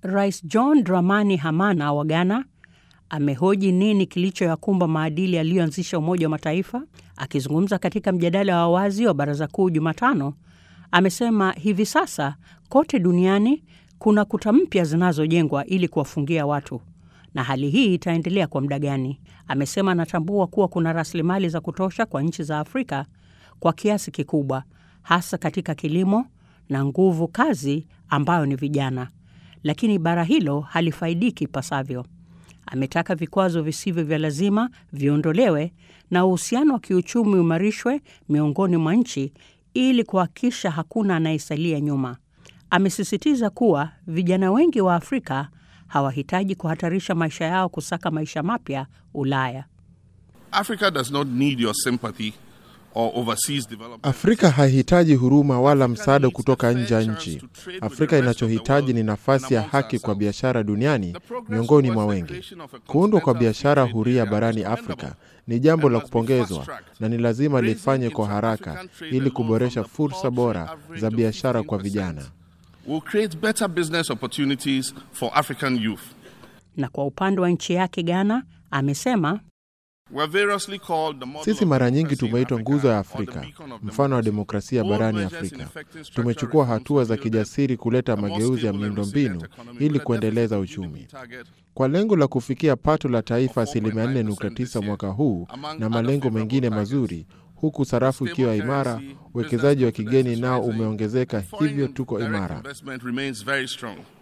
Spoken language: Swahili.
Rais John Dramani Hamana wa Ghana amehoji nini kilichoyakumba maadili yaliyoanzisha Umoja wa Mataifa. Akizungumza katika mjadala wa wazi wa Baraza Kuu Jumatano, amesema hivi sasa kote duniani kuna kuta mpya zinazojengwa ili kuwafungia watu na hali hii itaendelea kwa muda gani? Amesema anatambua kuwa kuna rasilimali za kutosha kwa nchi za Afrika kwa kiasi kikubwa, hasa katika kilimo na nguvu kazi ambayo ni vijana, lakini bara hilo halifaidiki ipasavyo. Ametaka vikwazo visivyo vya lazima viondolewe na uhusiano wa kiuchumi uimarishwe miongoni mwa nchi ili kuhakikisha hakuna anayesalia nyuma. Amesisitiza kuwa vijana wengi wa Afrika hawahitaji kuhatarisha maisha yao kusaka maisha mapya Ulaya. Africa does not need your sympathy or overseas development. Afrika haihitaji huruma wala msaada kutoka nje ya nchi. Afrika inachohitaji ni nafasi ya haki kwa biashara duniani miongoni mwa wengi. Kuundwa kwa biashara huria barani Afrika ni jambo la kupongezwa na ni lazima lifanye kwa haraka ili kuboresha fursa bora za biashara kwa vijana. will create better business opportunities for African youth. Na kwa upande wa nchi yake Ghana, amesema We're variously called the model Sisi of mara nyingi democracy in tumeitwa Africa nguzo ya or the Afrika, beacon of mfano wa democracy. demokrasia Bold barani measures in Afrika. effective structural Tumechukua reforms hatua to za build kijasiri kuleta a more mageuzi ya stable and miundombinu resilient economy ili with a kuendeleza deficit uchumi GDP target kwa lengo la kufikia pato la taifa of asilimia 4.9% 4.9 this year, mwaka huu among na other malengo favorable mengine targets. mazuri, huku sarafu Stable ikiwa imara, currency, uwekezaji wa business kigeni confidence nao is rising, umeongezeka, foreign hivyo tuko direct imara. investment remains very strong.